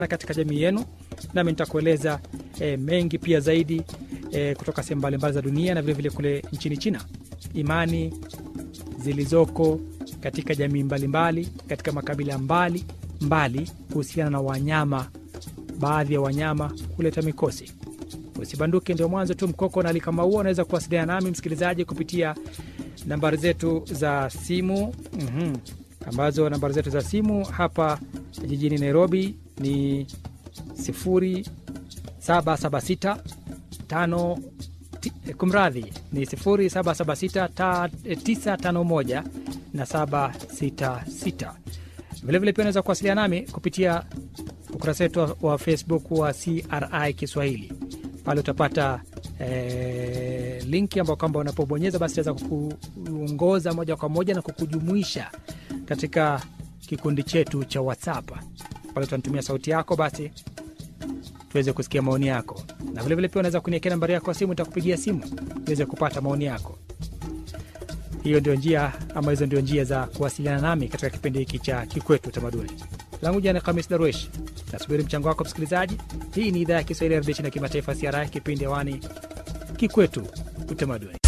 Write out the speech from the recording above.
katika jamii yenu, nami nitakueleza e, mengi pia zaidi e, kutoka sehemu mbalimbali za dunia na vilevile kule nchini China, imani zilizoko katika jamii mbalimbali mbali, katika makabila mbali mbali kuhusiana na wanyama, baadhi ya wanyama kuleta mikosi. Usibanduke, ndio mwanzo tu. Mkoko na Alikamaua unaweza kuwasiliana nami msikilizaji kupitia nambari zetu za simu mm -hmm. ambazo nambari zetu za simu hapa jijini Nairobi ni 0776 5 kumradhi ni 0776 na 766. Vilevile pia unaweza kuwasiliana nami kupitia ukurasa wetu wa Facebook wa CRI Kiswahili. Pale utapata eh, linki ambao kwamba unapobonyeza basi itaweza kukuongoza moja kwa moja na kukujumuisha katika kikundi chetu cha WhatsApp. Pale utanitumia sauti yako basi tuweze kusikia maoni yako, na vilevile pia unaweza kuniekea nambari yako ya simu, nitakupigia simu niweze kupata maoni yako. Hiyo ndio njia ama hizo ndio njia za kuwasiliana nami katika kipindi hiki cha Kikwetu Utamaduni. Langu jina ni Khamis Darwesh, nasubiri mchango wako msikilizaji. Hii ni idhaa ya Kiswahili ya redio na kimataifa CRI, kipindi hewani Kikwetu Utamaduni.